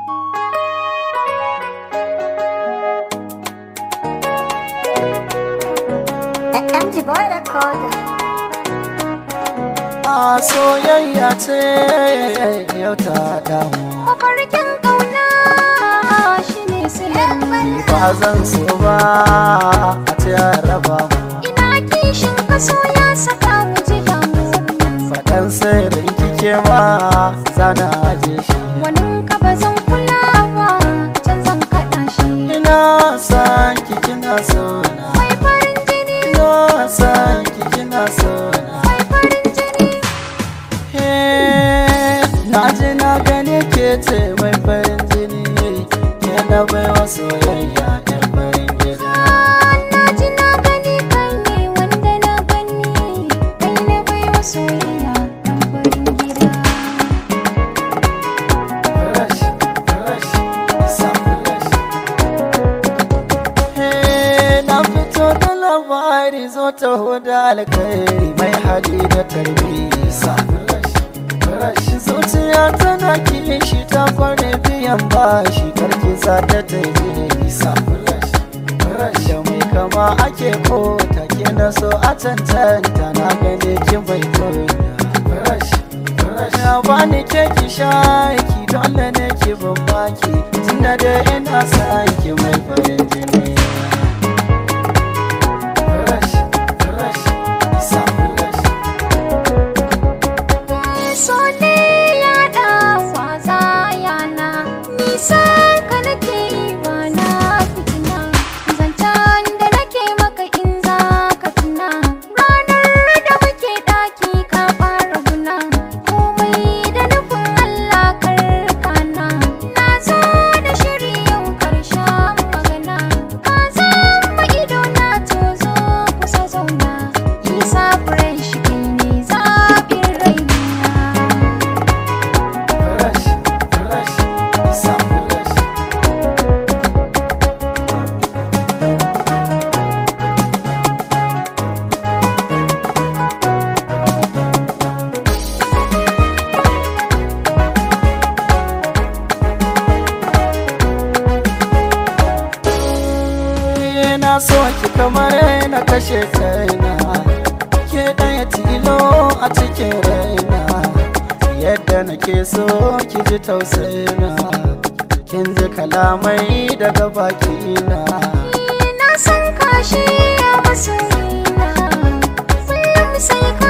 MG Boy Record. a soyayya ce yau ta damu Mafarkin ƙauna shi ne silan ni ba zan so ba a ce a raba mu Ina kishin kaso ya saka mu ji damu. faɗan sirrin kike ma zana aje shi Wani ka ba zan kula ba, can zan kaɗa shi. ina san ki kina so na Mai farin jini, ina san ki kina so na mai farin jini. Hey, na ji na gane ke ce mai farin jini ke na baiwa soyayya yan farin gida Na ji na gani kai ne wanda na gani. Kai na bai wa soyayya ɗan farin gida. Fresh, fresh, sa fresh. Hey, na fito da labari zo ta huda alkhairi mai hali da tarbiyya sa fresh, fresh. zuciya tana kishi ta kware biyan bashi karki sa ta tafi sa fresh, fresh. da mai kama ake ko take na so a cancanta na gane kin bai koya fresh, fresh. ya bani ke ki shaki dole ne ki bambaki tunda da ina san ki mai farin jini fresh, fresh, sa fresh. so ne ya dawa yana nisan ka nake yi ba na fitina zancen da nake maka in za ka tuna ranar da muke daki ka fara guna komai da nufin Allah karkana na zo da shiri yau karshen magana ka zama ido na tozo kusa zauna isa fresh kai ne zaɓin raina Fresh, fresh, sa fresh. na so ki kamar na kashe kaina ke ɗaya tilo a cikin raina yadda nake so ki ji tausayina kin ji kalamai daga bakina na san kashi a masoyina kullum sai ka